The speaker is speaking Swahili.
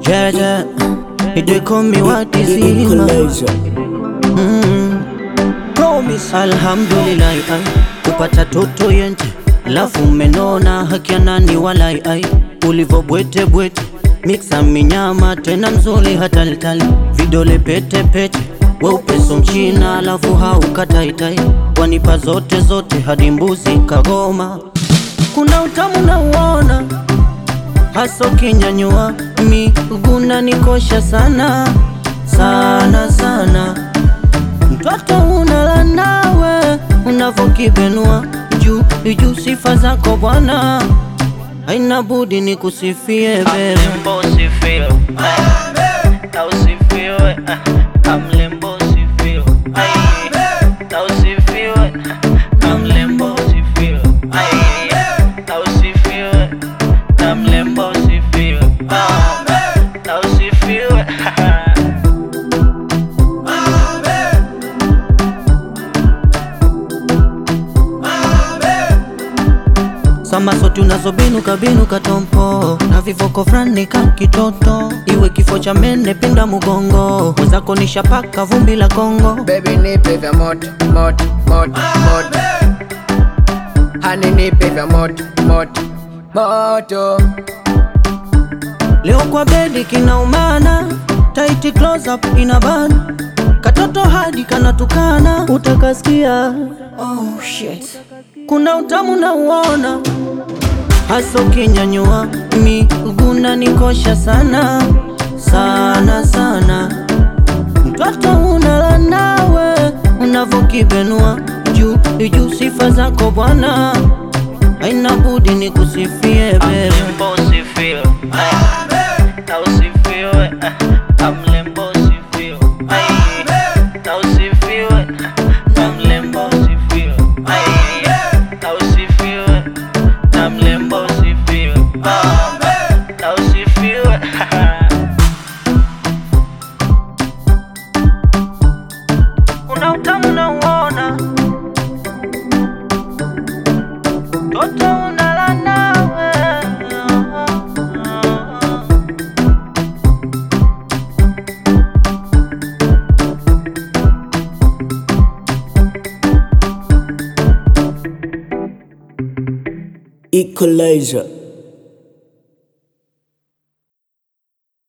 Jaja, they call me what is Equalizer. Alhamdulillah, ai kupata toto yente, lafu umenona hakia nani walai ai ulivo bwete bwete, mixa minyama tena mzuri hatalitali, vidole pete pete, weupe so mchina, alafu haukataitai, wanipa zote zote hadi mbuzi kagoma, kuna utamu na uona hasa ukinyanyua miguna nikosha sana sana sana mtoto unala nawe unavokibenua juu juu sifa zako bwana haina budi ni kusifie bebe Mlembo sifio na usifiwe na mlembo sifio na usifiwe na mlembo sifio na usifiwe na mlembo sifio na usifiwe samasoti unazobinuka binuka tompo na vivoko frani ka kitoto iwe kifo cha mene pinda mugongo mwenzako nishapaka vumbi la kongo Baby nipe vya moto moto moto moto Hani nipe vya moto moto moto Leo kwa bedi kinaumana, tight close up inabana, katoto hadi kanatukana, utakasikia oh shit. Kuna utamu na uona, hasa ukinyanyua miguna nikosha sana sana sana, mtoto unala nawe unavokibenua juu juu, sifa zako bwana, haina budi ni kusifie bebe. mlembo sifio na usifiwe na mlembo sifio na usifiwe na mlembo sifio na usifiwe na mlembo sifio na usifiwe kuna utamu na uona toto unala nawe Equalizer